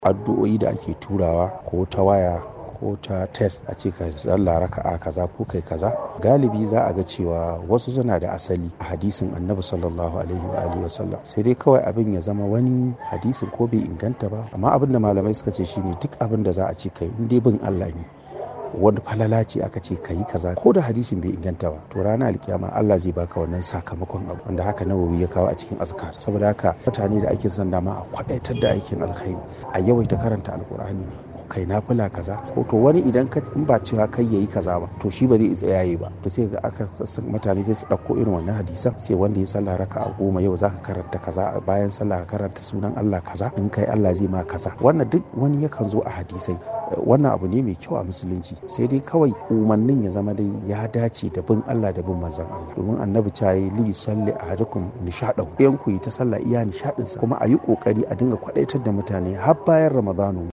addu'o'i da ake turawa ko ta waya ko ta test a ce ka sallah raka'a kaza ko kai kaza galibi za a ga cewa wasu suna da asali a hadisin annabi sallallahu alaihi wa alihi wasallam sai dai kawai abin ya zama wani hadisin ko bai inganta ba amma abin da malamai suka ce shine duk abin da za a ce kai in dai bin Allah ne wani falala ce aka ce ka yi kaza ko da hadisin bai inganta ba to ranar alkiyama Allah zai baka wannan sakamakon abu wanda haka nawawi ya kawo a cikin azkar saboda haka mutane da ake son dama a kwadaitar da aikin alkhairi a yawaita karanta alkur'ani ko kai nafila kaza ko to wani idan ka in ba cewa kai yayi kaza ba to shi ba zai isa yayi ba to sai ga aka mutane sai su dauko irin wannan hadisan sai wanda ya sallah raka'a goma yau zaka karanta kaza bayan sallah ka karanta sunan Allah kaza in kai Allah zai ma kaza wannan duk wani yakan zo a hadisai wannan abu ne mai kyau a musulunci sai dai kawai umarnin ya zama dai ya dace da bin Allah da bin manzon Allah domin annabi ta yi li salli ahadukum nishadau yan ku yi ta sallah iya nishadin sa kuma a yi kokari a dinga kwadaitar da mutane har bayan ramadanu